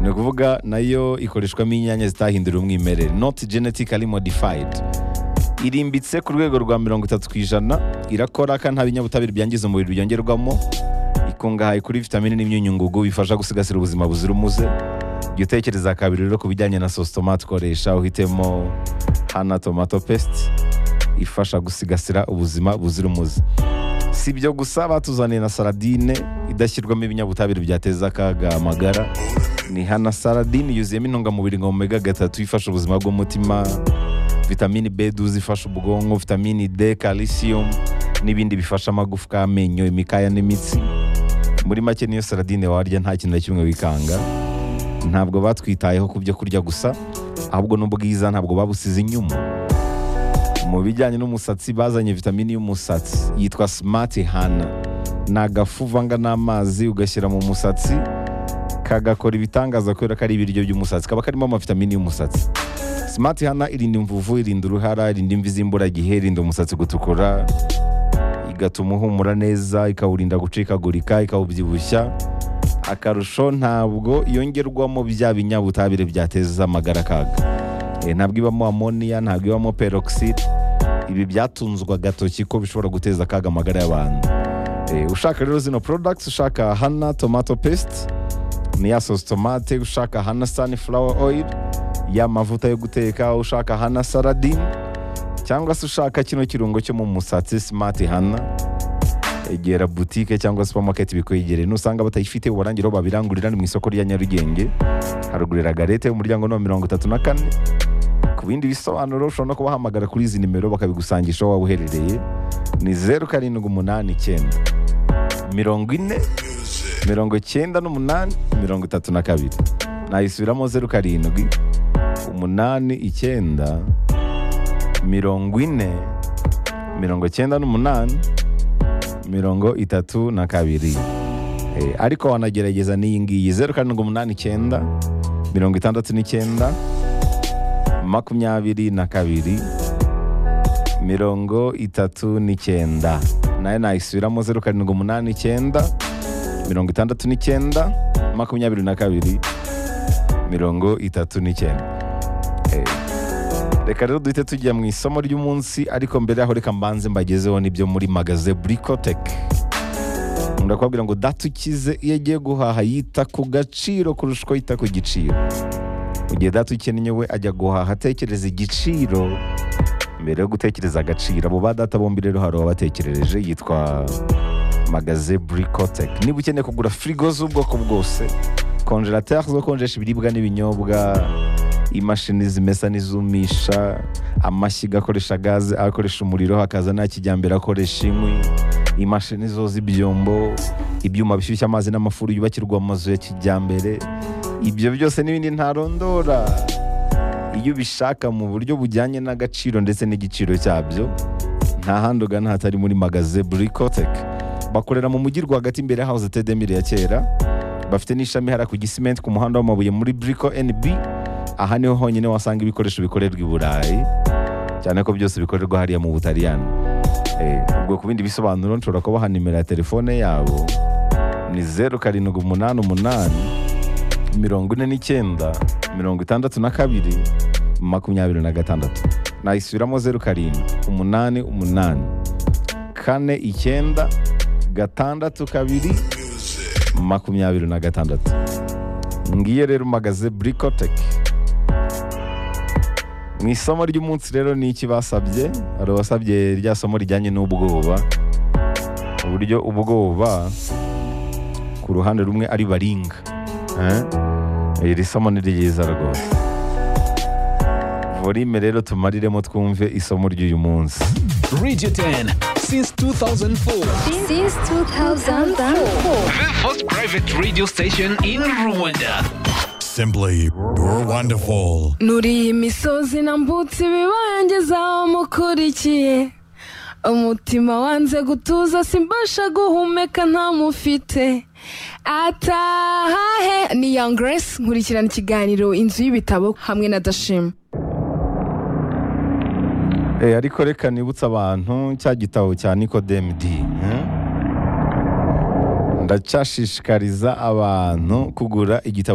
ni ukuvuga nayo ikoreshwamo inyanya zitahindura umwimerere not genetically modified irimbitse ku rwego rwa mirongo itatu ku ijana irakora kandi nta binyabutabire byangiza umubiri byongerwamo ikungahaye kuri vitamine n'imyunyungugu bifasha gusigasira ubuzima buzira umuze jya utekereza kabiri rero ku bijyanye na sositomate ukoresha uhitemo hana tomato pesite ifasha gusigasira ubuzima buzira umuze si ibyo gusa batuzaniye na saradine idashyirwamo ibinyabutabire byateza akaga amagara ni hana saradine yuzuyemo intungamubiri nka omega gatatu ifasha ubuzima bw'umutima vitamini b12 ifasha ubwonko vitamini d calcium n'ibindi bifasha amagufwa amenyo imikaya n'imitsi muri make niyo saradine warya nta kintu na kimwe wikanga ntabwo batwitayeho ku byo kurya gusa ahubwo n'ubwiza ntabwo babusize inyuma mu bijyanye n'umusatsi bazanye vitamini y'umusatsi yitwa simati hana ni agafu uvanga n'amazi ugashyira mu musatsi kagakora ibitangaza kubera ko ari ibiryo by'umusatsi kaba karimo amavitamini y'umusatsi simati hana irinda imvuvu irinda uruhara irinda imvi z'imburagihe irinda umusatsi gutukura igatuma uhumura neza ikawurinda gucikagurika ikawubyibushya akarusho ntabwo yongerwamo bya binyabutabire byateza amagara akaga Eh, ntabwo ibamo amoniya ntabwo ibamo peroxide ibi byatunzwa agatoki ko bishobora guteza akaga amagara y'abantu Eh, ushaka rero zino products ushaka hana tomato paste niya sauce tomate ushaka hana sunflower oil ya mavuta yo guteka ushaka hana saladine cyangwa se ushaka kino kirungo cyo mu musatsi smart hana egera butike cyangwa supermarket bikwegereye nusanga batayifite ubarangira aho babirangurira ni mu isoko rya nyarugenge harugurira garete umuryango ni wa mirongo itatu na kane ku bindi bisobanuro ushobora no kubahamagara kuri izi nimero bakabigusangisha aho waba uherereye ni zeru karindwi umunani icyenda mirongo ine mirongo icyenda n'umunani mirongo itatu na kabiri nayisubiramo zeru karindwi umunani icyenda mirongo ine mirongo icyenda n'umunani mirongo itatu na kabiri Eh, ariko wanagerageza n'iyi ngiyi zeru karindwi umunani icyenda mirongo itandatu n'icyenda makumyabiri na kabiri mirongo itatu n'icyenda nayo nayisubiramo zeru karindwi umunani icyenda mirongo itandatu n'icyenda makumyabiri na kabiri mirongo itatu n'icyenda Eh, reka rero duhite tujya mu isomo ry'umunsi ariko mbere yaho reka mbanze mbagezeho n'ibyo muri magaze burikoteke ndakubwira ngo datukize iyo agiye guhaha yita ku gaciro kurusha uko yita ku giciro mu gihe datukeneye we ajya guhaha atekereza igiciro mbere yo gutekereza agaciro abo ba data bombi rero hari uwabatekerereje yitwa magaze burikoteke niba ukeneye kugura firigo z'ubwoko bwose konjerateri zo konjesha ibiribwa n'ibinyobwa imashini zimesa n'izumisha amashyiga akoresha gaze akoresha umuriro hakaza n'aya kijyambere akoresha inkwi imashini zoza ibyombo ibyuma bishyushya amazi n'amafuru yubakirwa amazu ya kijyambere ibyo byose n'ibindi ntarondora iyo ubishaka mu buryo bujyanye n'agaciro ndetse n'igiciro cyabyo nta handi ugana hatari muri magaze burikoteke bakorera mu mujyi rwagati imbere ya hawuze tedemire ya kera bafite n'ishami hariya ku gisimenti ku muhanda w'amabuye muri buriko NB aha niho honyine wasanga ibikoresho bikorerwa i burayi cyane ko byose bikorerwa hariya mu butaliyani Eh, ubwo ku bindi bisobanuro nshobora kubaha nimero ya telefone yabo ni zeru karindwi umunani umunani mirongo ine n'icyenda mirongo itandatu na kabiri makumyabiri na gatandatu nayisubiramo zeru karindwi umunani umunani kane icyenda gatandatu kabiri makumyabiri na gatandatu ngiye rero magaze burikoteke mu isomo ry'umunsi rero ni iki basabye hari abasabye rya somo rijyanye n'ubwoba uburyo ubwoba ku ruhande rumwe ari baringa Eh? iri somo ni ryiza rwose volime rero tumariremo twumve isomo ry'uyu munsi Radio 10 since 2004. Since 2004. The first private radio station in Rwanda. Simply wonderful. nuriye imisozi na mbutse ibibangiza mukurikiye umutima wanze gutuza simbasha guhumeka ntamufite atahahe ni young grace nkurikirana ikiganiro inzu y'ibitabo hamwe na dashima Eh, ariko reka nibutse abantu cya gitabo cya Nicodem D eh? ndacyashishikariza abantu kugura igitabo